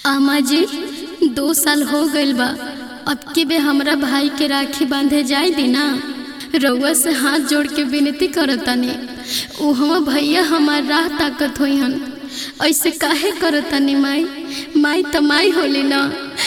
आमा जी दो साल हो गइल बा अब के बे हमरा भाई के राखी बांधे जाई दी ना रउआ से हाथ जोड़ के विनती करतानी उहवा भैया हमार राह ताकत होइहन ऐसे काहे करतानी माई माई त माई होली ना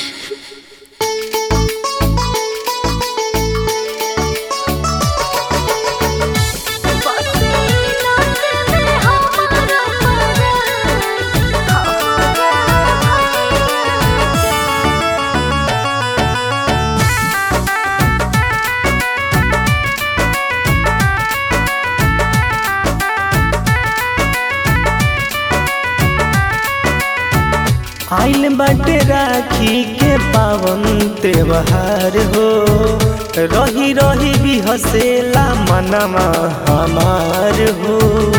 आइल बाटे राखी के पावन त्योहार हो रही रही भी हसेला मनवा हमार हो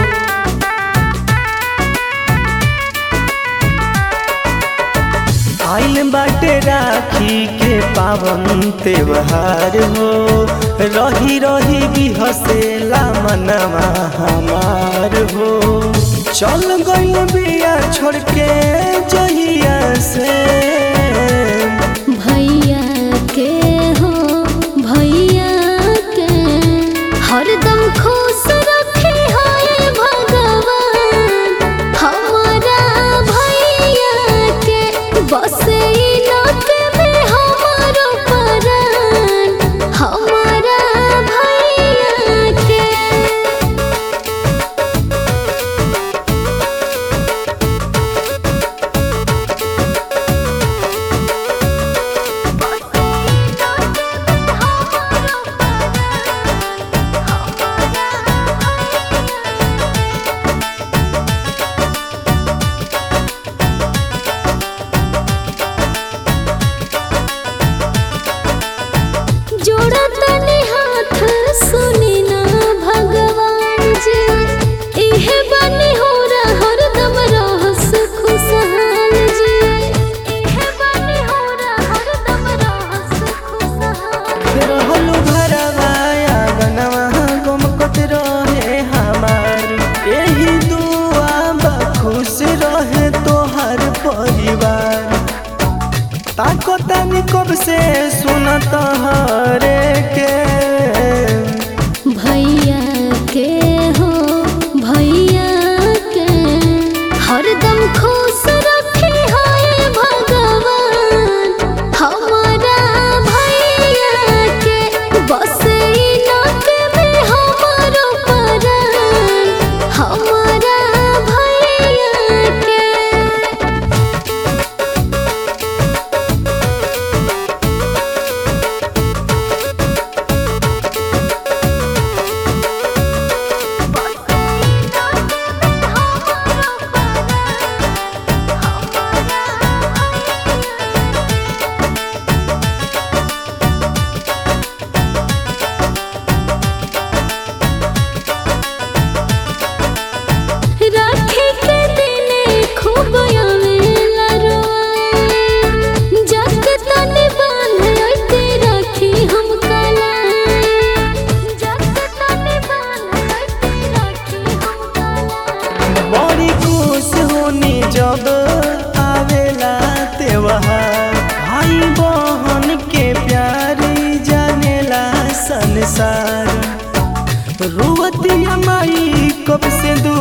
आइल बाटे राखी के पावन त्योहार हो रही रही भी हसेला मनवा हमार हो चल गइल बिया छोड़ के जहिया से भैया के हो भैया के हरदम खुश रखे हाय भगवान हमारा भैया के बस इलाक में हमारो परान हमारा भैया के जोड़ा तने हाथ सुनी ना भगवान जी इहे बनी हो हरदम रहस खुशहाल जी इहे बनी हो हरदम रहस खुशहाल रहलू भरवा आंगनवा गमकत रहे हमार यही दुआ बा खुश रहे तोहर परिवार ताको तानी कब से सुनत हरे के भैया के हो भैया के हरदम खुश रखे हाय भगवान हमारा भैया के बस इलाक में हमारो परान हमारा भैया के राखी के दिने खूब आवेला रोआई जग तने बांधे ऐते राखी हम कलाई जग तने बांधे ऐते राखी हम कलाई बड़ी खुश होनी जब आवेला त्योहार भाई बहन के प्यारी जानेला संसार रुवतिया माई कब से दू